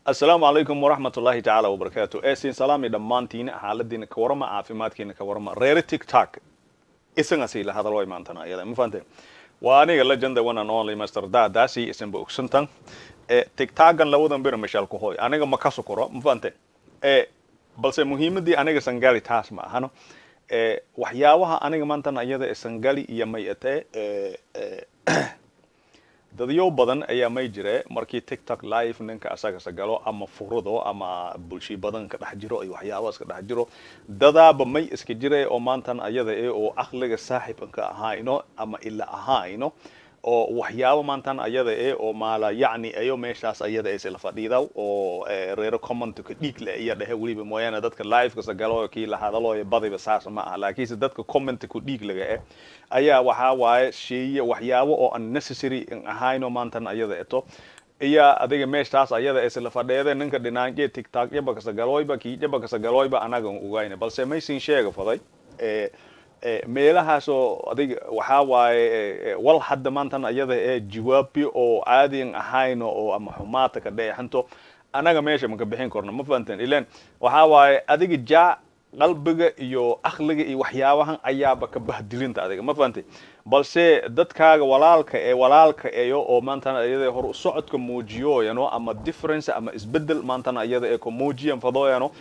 asalaamu calaykum waraxmat ullaahi tacaala wabarakaatu eesin salaami dhammaantiina xaaladiina ka warama caafimaadkiina ka warama reere tiktok isagasi la hadalo maantana iyada ma fahanteen waa aniga legenda one and only master daadaasi isanba ogsantan e tiktokan labadan bira mashal ku hoy aniga ma ka sokoro ma fahanteen e balse muhiimadii aniga sangali taas ma ahano e waxyaabaha aniga maantana iyada sangali iyo may atee dadyo badan ayaa may jire markii tiktok live ninka asaga sagalo ama furado ama bulshi badan ka dhex jiro iyo waxyaabahaas ka dhex jiro dadaaba may iska jire oo maantan ayada e oo aqliga saaxiibka ahayno ama ila ahayno oo waxyaabo maantan ayada e oo maala yacni ayo meeshaas ayada isla fadhiida oo reero commentka dhiig le iya dhehe weliba mooyaane dadka liveka sagalo kii la hadalooyo badiba saas ma aha laakiinse dadka commentka dhiig laga eh ayaa waxaa waaye sheeye waxyaabo oo unnecessary in ahayno maantan ayada eto iya adiga meeshaas ayada isla fadheede ninka dhinaanje tiktok yaba kasagaloyba kii yaba kasagaloyba anaga ogayna balse maysin sheega faday meelahaasoo adiga waxaa waaye wal hadda maantan ayada ee jawaabi oo caadian ahayno oo ama xumaata ka dheexanto anaga meesha maka bixin karno ma fahanteen ilan waxaa waaye adiga jaa qalbiga iyo akliga iyo waxyaabahan ayaaba ka bahdilinta adiga ma fahantay balse dadkaaga walaalka ee walaalka eyo oo maantana iyada hor socodka muujiyooyano ama difference ama isbedel maantana iyada ee ku muujiyan fadooyano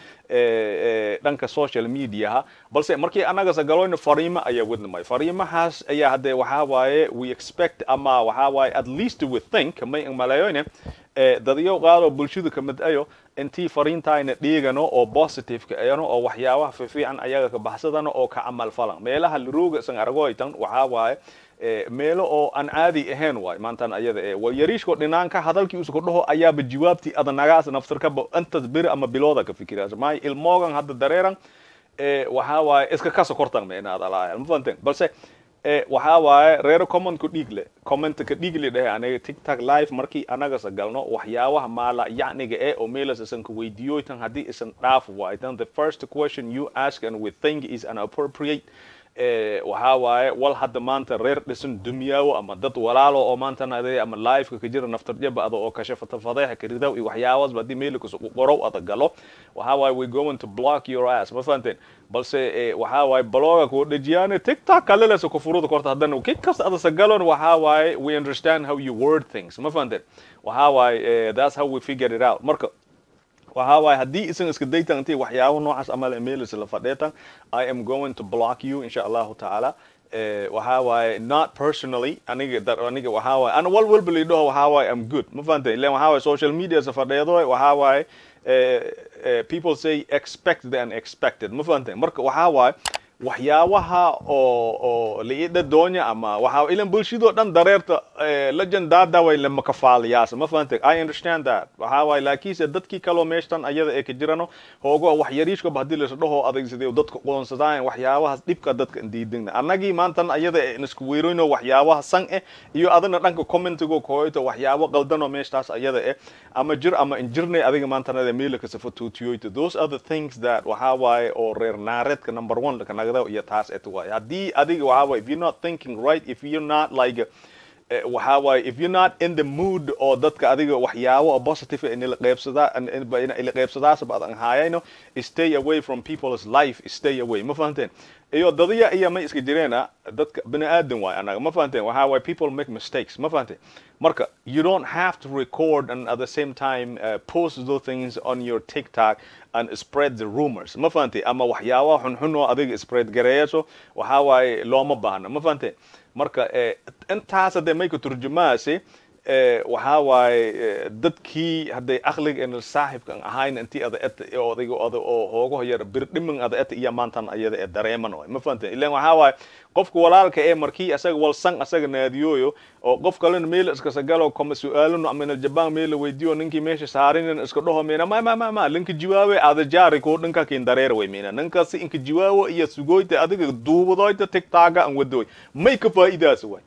dhanka social mediaha balse markii anaga sagaloyna fariimo ayaa wadnamay fariimahaas ayaa hadde waxaa waaye we expect ama waxaa waaye at least we think may maleeyoyne dadyo qaadoo bulshada kamid ayo intii fariintayna dhiigano oo positiveka ayano oo waxyaabaha fiifiican ayaga ka baxsadano oo ka camal falan meelaha larooga isan argoytan waxaa waaye meelo oo aan caadi ahayn waay maantan ayada e wal yariishko dhinaanka hadalkii usuku dhaho ayaaba jawaabtii adanagaas naftarkaba intas beri ama bilooda ka fikiraas maayo ilmoogan hadda dareeran waxaa waaye iska ka sokortan meenaad alaaya ma fahanteen balse waxaa waaye reero commentku dhiig le commentka dhiig le dhehe aniga tiktok live markii anaga sagalno waxyaabaha maala yacniga ee oo meelas isan ka weydiiyoytan haddii isan dhaaf waay then the first question you ask and we think is inappropriate waxaa waaye wal hadda maanta reer dhisan dumyaawo ama dad walaalo oo maantana ade ama liveka ka jira naftarjaba ada oo kashe fatafadeexa karidaw iyo waxyaabaasba haddii meelkas qorow ada galo waxaa waaye we going to block your ass ma fahanteen balse waxaa waaye bloga kuu dhejiyaane tiktok kalelesa kufuruda korta haddana ki kasta ada sagalon waxaa waaye we understand how you word things ma fahanteen waxaa waaye that's how we figure it out marka waxaa waaye haddii isan iska daytan intii waxyaabo noocaas amal emails la fadheetan i am going to block you insha allahu tacaala waxaa waaye not personally aniga aniga waxaa waaye ana wal walba lidhaho waxaa waaye am good ma fahantay ilan waxaa waaye social media sa fadheedo waxaa waaye people say expect the unexpected ma fahantay marka waxaa waaye waxyaabaha oo oo liida doonya ama waxa ilan bulshadoo dhan dareerta legend daadaway lama kafaaliyaas ma fahantay i understand that waxa waay laakiinse dadkii kaloo meeshtan ayada ee ka jirano hoogo wax yariishkaba haddii lasa dhaho adeegsadee dadka qoonsadaan waxyaabahaas dhibka dadka diidingna annagii maantan ayada isku weeroyno waxyaabaha san eh iyo adina dhanka commentigo kooyto waxyaabo qaldanoo meeshtaas ayada eh ama jir ama injirnay adiga maantan ada meelaka safatuutiyoyto those are the things that waxa waaye oo reer naareedka number one lakana iyo taas et waay haddii adiga waxaa waay if you're not thinking right if you're not like waxaa waaye if you're not in the mood oo dadka adiga waxyaabo oo positive inila qeybsadaa ila qeybsadaasba adan haayayno stay away from people's life stay away ma fahanteen iyo dadaya iyo may iska jireena dadka bini aadan waay anaga ma fahanteen waxaa waaye people make mistakes ma fahanteen marka you don't have to record and at the same time uh, post those things on your tiktok and spread the rumors ma fahantay ama waxyaabaha xunxun oo adiga spread gareeyso waxaa waaye looma baahna ma fahanteen marka intaas hadee may ka turjumaase waxaa waaye dadkii hadday akliga en saaxibkan ahayn intii ada et odayga oda oo hoogaho yar birdhiman ada et iyo maantan ayada ee dareeman waay ma fahanteen ilan waxaa waaye qofka walaalka ee markii asaga walsan asaga naadiyooyo oo qof kalena meel iska sagalo kama su-aalano ama jaban meel la weydiiyo ninkii meesha saarinin iska dhaho meena ma ma ma ma linka jiwaawe ada jaari ko dhanka kin dareer way meena ninkasi inka jiwaawo iyo sugoyta adiga duubadoyta tiktoka an wadoy may ka faa'iidaas waay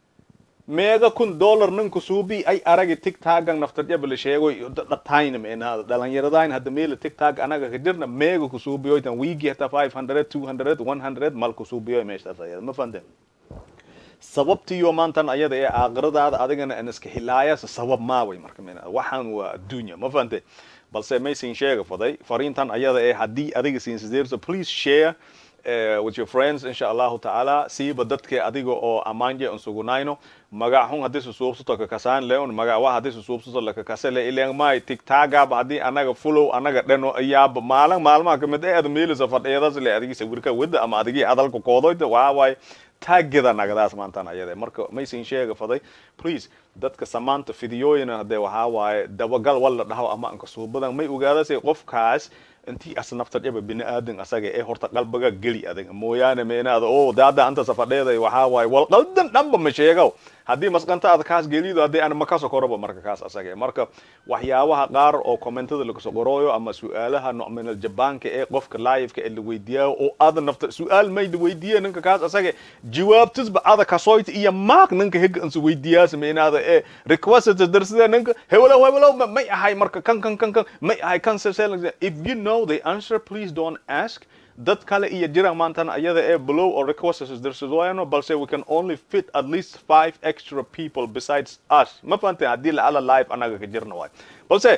meega kun dollar ninku suubi ay aragi tiktokan naftarjaba la sheego dhatayna meenaada dhalinyaradaan hadda meela tiktok anaga ka jirna meega kusuubiyoytan wiigi hata five hundred two hundred one hundred mal kusuubiyo meeshtaas ayada ma fahanteen sababtiyo maantan ayada ee aakhiradaada adigana an iska hilaayasa sabab maaway marka mina waxaan waa adduunya ma fahante balse maysin sheega faday fariintan ayada ee haddii adiga siinsideerso please share uh, with your friends insha allahu tacaala siiba dadka adiga oo ammaanje an sugunayno magac xun haddii susuubsato kakasaan leon magac waa haddii susuubsato lakakase le ileen may tigtaagaaba haddii anaga fulow anaga dheno ayaaba maalin maalmaha kamid ee ada meelisa fadhiyadas le adigi sawirka wada ama adigi hadalka koodoyda waa waay taageda nagadaas maantan ayade marka maysin sheega faday please dadka samaanta fidiyooyina hadee waxaa waaye dabagal walla dhaho ama anka suubadan may ogaadase qofkaas intii as naftadhaba bini aadan asaga ee horta qalbiga geli adiga mooyaane meenaada oo daada anta safadheeday waxaa waaye wal qaldan dhanba ma sheegow haddii masqanta aad kaas gelido haddii aan makaso koraba marka kaas asaga marka waxyaabaha qaar oo commentada lagasoo qorooyo ama su-aalaha nominal jabaanka ee qofka live-ka ee la weydiiyaayo oo ada nafta su-aal may la weydiiye ninka kaas asaga jawaabtisba ada kasoyta iyo maak ninka higa ansa weydiiyaasa meenaada ee requested darsida ninka hewlow hewlow may ahay marka kan kan kan kan may ahay kan if you know the answer please don't ask dad kale iyo jiraan maantan ayada ee below or requests darsadooyano balse we can only fit at least five extra people besides us ma fahantay haddii lacala live anaga ka jirna waay balse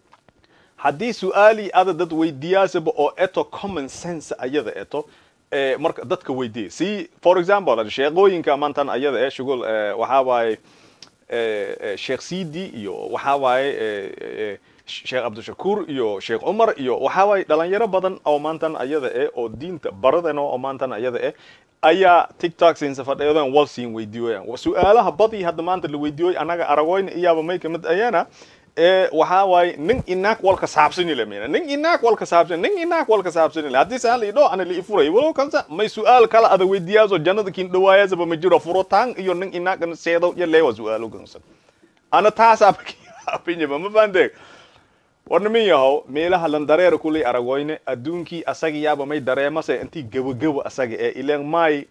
haddii su-aali ada dad weydiiyaasaba oo eto common sense ayada eto marka dadka weydiiya si for example sheeqooyinka maantan ayada ee shugul waxaa waaye sheekh sidi iyo waxaa waaye sheekh cabdishakuur iyo sheekh cumar iyo waxaa waaye dhalinyaro badan oo maantan ayada eh oo diinta baradena oo maantan ayada eh ayaa tiktok siinsa fadhiyadan wal siin weydiiyoyan su-aalaha badii hadda maanta la weydiiyoy anaga aragoyna iyaaba may kamid ayana ee waxaa waaye nin inaag walka saabsani le mina nin inaag walka saabsani nin inaag walka saabsani le haddii saan liidho ana li ifuray walow kansa may su-aal kala ada weydiiyaaso jannada kin dhawaayasaba ma jiro furotaan iyo nin inaag seedo iyo leewa su-aalo gansan ana taasaa apinyaba ma fahanteeg war nimin yahow meelaha lan dareera kuley aragoyne adduunkii asaga yaaba may dareemase intii gabagabo asaga ee ileen may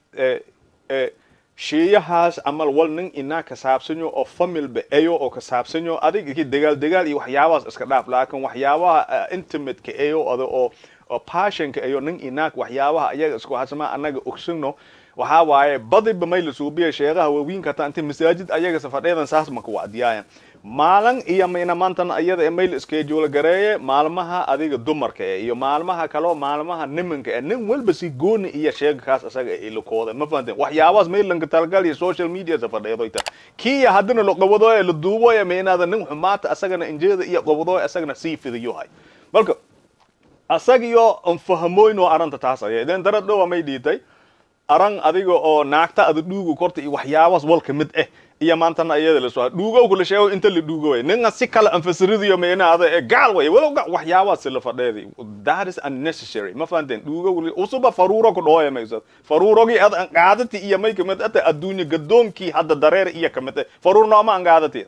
sheeyahaas amal wal nin inaa ka saabsanyo oo familba eyo oo ka saabsanyo adig iki dagaal dagaal iyo waxyaabahaas iska dhaaf laakin waxyaabaha intimateka eyo ada oo passionka eyo nin inaag waxyaabaha ayaga isku hasama anaga ogsano waxaa waaye badiba may la suubiya sheegaha waawiinka taa inta masaajid ayaga safadheedan saas maka wacdiyaayan maalin iyo mayna maantan ayada ee mayl schedule gareeye maalmaha adiga dumarka ee iyo maalmaha kaloo maalmaha nimanka ee nin walba si gooni iyo sheega kaas asaga ee ilakooda ma fahanteen waxyaabahaas maylanka talgal iyo social media safadheedoyta kiya haddina la qabadooye la duuboye maynaada nin xumaata asagana injeeda iyo qabadooye asagana sii fidiyohay marka asagiyo anfahamoyn oo aranta taas aya idan darad dhowa may dhiitay aran adiga oo naagta ada dhuuga korta iyo waxyaabahaas walka mid eh iyo maantana iyada la soo dhuugow kula sheego inta la dhuugo way ninga si kala anfasiridiyo meena ada ee gaal way walow ga waxyaabahaas la fadheedi that is unnecessary ma fahanteen dhuugow usuba faruuro ku dhooya mayso faruurogi ad an qaadati iyo may kamid ata adduunya gadoonkii hadda dareer iyo kamid faruurno ama an qaadati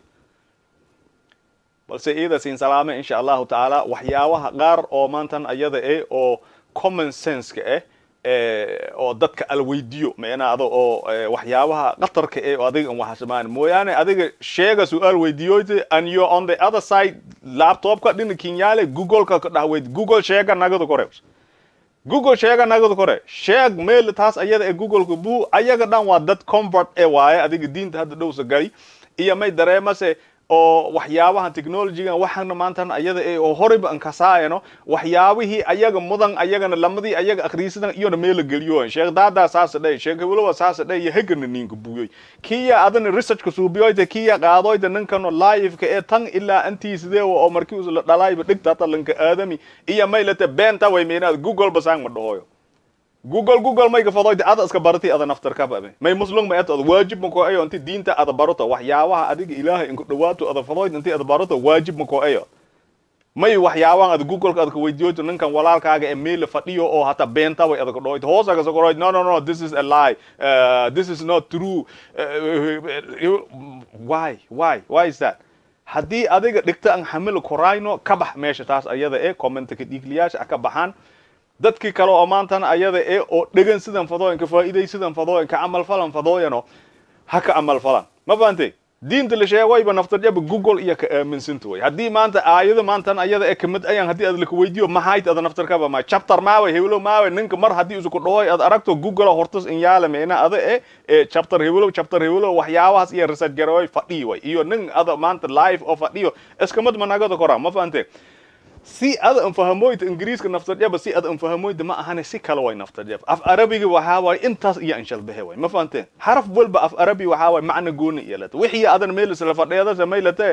balse iyada siin salaame insha allahu tacaala waxyaabaha qaar oo maantan ayada eh oo common sense-ka eh oo dadka al weydiyo meenaada oo waxyaabaha qatarka ee adiga an waxasmaan mooyaane adiga sheega su-aal weydiiyoyte and you on the other side laptopka dhina kinyaale googleka ka dhahweyd google sheega nagada kore google sheega nagada kore sheeg meel taas ayada ee googleka bu ayaga dhan waa dad convert ee waaye adiga diinta hadda dhowsa gali iyo may dareemase oo waxyaabaha technologygan waxaana maantan ayada ee oo horeyba an kasaayano waxyaabihii ayaga mudan ayagana lamadii ayaga akhriisadan iyona meela geliyo sheekh daadaa saasa dhay sheekh walowa saasa dhay iyo hegana ninka buyoy kiya adana researchka suubiyoyta kiya qaadoyta ninkano live-ka ee tan ilaa antii sidee oo markii us la dhalayba dhigta talanka aadami iyo maylata beenta way meenaad google basaan ma dhahoyo google google may gafadoyta ada iska barati ada naftar ka babe may muslum ma eto waajib ma ko ayo inti diinta ada barato waxyaabaha adiga ilaahay inku dhawaato ada fadoyta inti ada barato waajib ma ko ayo may waxyaabahan ada google ka ada weydiyoyto ninkan walaalkaaga ee meel fadhiyo oo hata beenta way ada kadhoyto hoosa ka sokoroyt no no no this is a lie uh, this is not true uh, why why why is that haddii adiga dhigta an xamil korayno ka bax meesha taas ayada ee commentka dhiigliyaasha ka baxaan dadkii kale oo maantana ayada ee oo dhegan sidan fadooyanka faa'iiday sidan fadooyanka camal falan fadooyano ha ka camal falan ma fahantay diinta la sheegayba naftarjaba google iyo ka aaminsanta way haddii maanta aayado maantan ayada ee kamid ayaan haddii aad laka weydiiyo maxayt ada naftarkaba ma chapter maawe hewlo maawe ninka mar haddii isku dhahoy aad aragto google hortas in yaala meena ada e ee chapter hewlo chapter hewlo waxyaabahaas iyo research garoy fadhiyo way iyo nin ada maanta live oo fadhiyo iskamad managada kora ma fahante si ada anfahamoyda ingiriiska naftarjaba si ada anfahamoyda ma ahane si kale way naftarjaba af arabiga waxaa waay intaas iyo anshalbehe way ma fahanteen xaraf walba af arabi waxaa waay macna gooni iyalata wixii adan meel isla fadheeda samaylate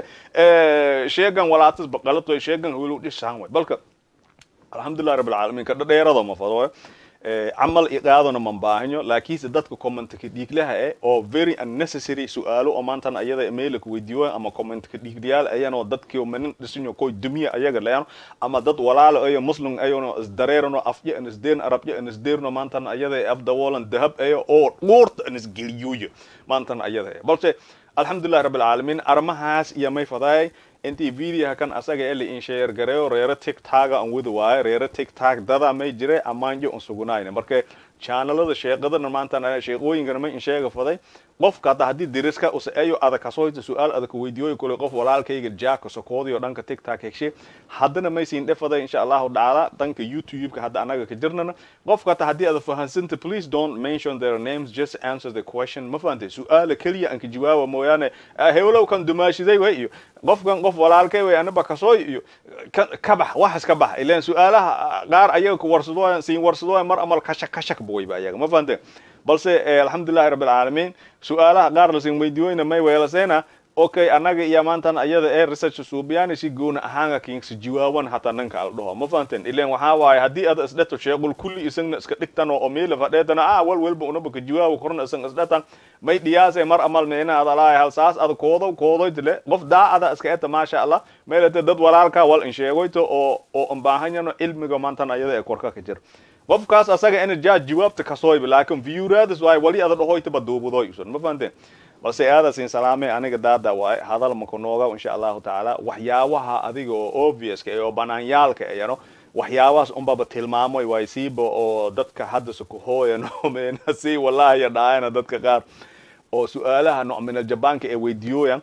sheegan walaatas baqalato sheegan welu dhisaan way balka alxamdulilah rabbil caalamiin ka dhadheerada ma fado way camal iqaadona man baahanyo laakiinse dadka commentka dhiiglaha eh oo very unnecessary su-aalo oo maantan ayada emailka weydiiyo ama commentka dhiiglayaal ayanoo dadkii manin dhisinyo koy dumiya ayaga leano ama dad walaalo ayo muslim ayano isdareerano afya an isdeen arabya an isdeerno maantan ayada afdawoolan dahab ayo oo dhuurta an isgeliyooyo maantan ayada balse alxamdulilah rabbil caalamiin arrimahaas iyo may fadaay intii videoha kan asaga eli in share gareeyo reero tiktoka an wada waayo reero tiktok dada may jire amaanjo un sugunayna marka channelada sheeqadana maanta sheeqooyinkana may in sheega faday qofka hadda haddii diriska use ayo ada kasoyta su-aal ada kuweydiiyoy kule qof walaalkayga jaaka sokoodiyo dhanka tiktok hegshe haddana may siin dhefaday insha allahu tacaala dhanka youtube-ka hadda anaga ka jirnana qofka hata haddii ada fahansanta please don't mention their names just answer the question ma fahantay su-aala keliya anka jawaaba mooyaane hewlow kan dumaashiday way iyo qofkan qof walaalkay way anaba kasooy iyo ka bax waxas ka bax ilan su-aalaha qaar ayaga ku warsadooyan siin warsadooyan mar amal kashak kashak buwayba ayaga ma fahantay balse alxamdulilahi rabbil caalamiin su-aalaha qaar lasin weydiiyoyna may weelaseena okay anaga iyo maantan ayada ee research suubiyaan si goona ahaanga kingsi jawaaban hataa ninka al dhaho ma fahanteen ileen waxaa waaye haddii ada isdheto sheequl kulli isagna iska dhigtan oo meela fadheetana ah wal walba unaba ka jawaabo korna isan isdhetan may dhiyaase mar amal meena ada laay hal saas ada koodo koodoytile qof daacada iska eta maasha allah meelate dad walaalka wal in sheegoyto oo oo an baahanyano cilmiga maantan ayada ee korka ka jira qofkaas asaga ina jaa jawaabta kasooyba laakin viewraadis waay wali ada dhahoytaba duubadoy usan ma fahanteen balse aada siin salaame aniga daada waaye hadal maka nooga insha allahu tacaala waxyaabaha adiga oo obviouska oo banaanyaalka ayano waxyaabahaas unbaba tilmaamoy waay siiba oo dadka hadda sukuhooyan meena si wallahi dhaayana dadka qaar oo su-aalaha nooc min aljabaanka ee weydiiyooyan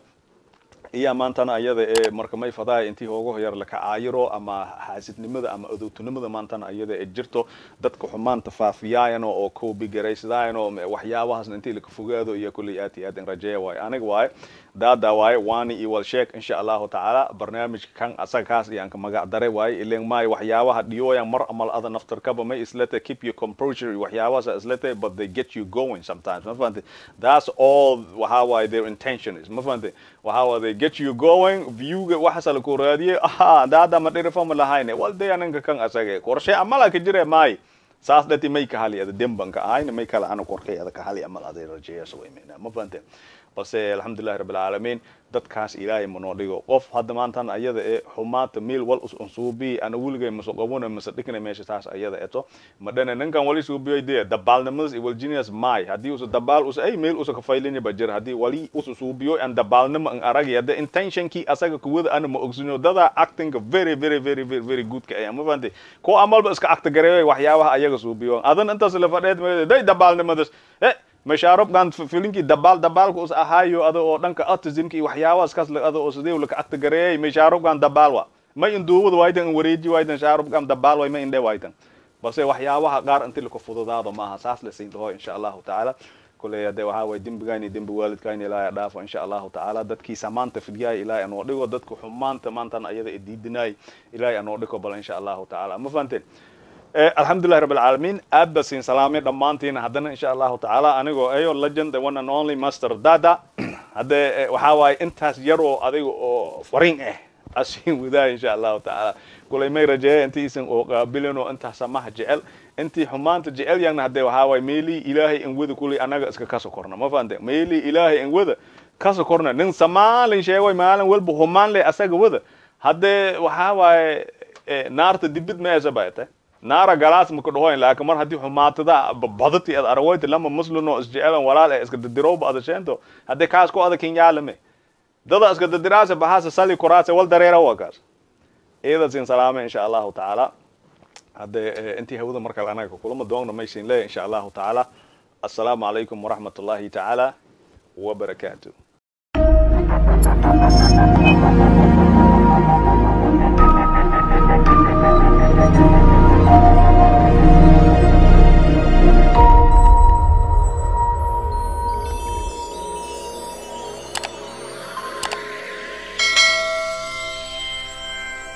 iya maantana ayada ee marka may fadaay intii hooga yar laka caayiro ama xaasidnimada ama adowtinimada maantana ayada ee jirto dadka xumaanta faafiyaayano oo koobigaraysadaayanoo waxyaabahaasna intii laka fogaado iyo kulley aad iyo aad in rajeeya waaye aniga waaye daada waaye waani iyo walsheek insha allahu tacaala barnaamijka kan asaga kaas iyo anka magac dare waaye ilen maayo waxyaabaha dhiyooyan mar amal ada naftarkaba may islete keep your composure iyo waxyaabahaas islete but they get you going sometimes ma fahante that's all waxaa waaye their intention is ma fahante waxaa waaye they get you going viewga waxaasa laku raadiyey aha daada ma dhirifama lahayne wal de aninka kan asage qorshe amala ka jire maayo saas dhati may ka hali ada dembanka ahayna may kala ana qorkay ada ka hali amal aday rajeeyasa way meena ma fahante balse alxamdulilahi rabbil caalamiin dadkaas ilaahay manoo dhigo qof hadda maantan ayada ee xumaanta meel wal us unsuubi ana weligay maso qabona mase dhigna meesha taas ayada eto madhana ninkan wali suubiyoy dee dabaalnimadas iyo waljinias maay haddii usa dabaal usa ay meel usa kafaylanya ba jira haddii wali usa suubiyo an dabaalnima an aragaya de intentionkii asaga kuwada ana ma ogsinyo dada actinga very very very very very goodka aya ma fahantay ko amalba iska acta gareeyoy waxyaabaha ayaga suubiyo adan intaas la fadheed day dabaalnimadas eh mashaarobkan filinkii dabaal dabaalka us ahaayo ada oo dhanka autismka iyo waxyaabahaas kaas ada oo sidee laka acta gareeyay mashaarobkan dabaal wa ma in duubada waytan in wareeji waytan shaarobkan dabaal way ma indhe waytan balse waxyaabaha qaar inti laka fududaado maaha saas la siin dhaho insha allahu tacaala kuley hade waxaa waye dembigayni dembi waalidkayni ilaahay dhaafo insha allahu tacaala dadkiisa maanta fidyaay ilaahay anoo dhigo dadka xumaanta maantan ayada ee diidinaay ilaahay anoo dhigo bal insha allahu tacaala ma fahanteen alxamdulilahi rabb alcaalamiin aad ba siin salaamay dhammaantiina haddana insha allahu tacaala anigoo ayo legend the one and only master dada hadde waxaa waaye intaas yar oo adiga oo fariin ah asiin wadaa insha allahu tacaala kulay may rajeeya intiisan oo qaabilin oo intaas samaha jecel intii xumaanta jecel yagna hadde waxaa waaye meelii ilaahay in wada kulay anaga iska kaso korna ma fahante meelii ilaahay in wada kaso korna nin samaalin sheegoy maalin walba humaan le asaga wada hadde waxaa waaye naarta dibid meesa bayta naara galaas maka dhahoyn laakiin mar haddii xumaatada badati ad aragoyti lama muslino isjecelan walaal ee iska dadirowba adasheento haddii kaas ku ada kinyaalame dada iska dadiraase bahasa sali koraase wal dareera waa kaas iyada siin salaame insha allahu tacaala hadde intii hawada markale anaga kulama doogna maysin leeya insha allahu tacaala assalaamu calaykum waraxmat ullahi tacaala wabarakaatu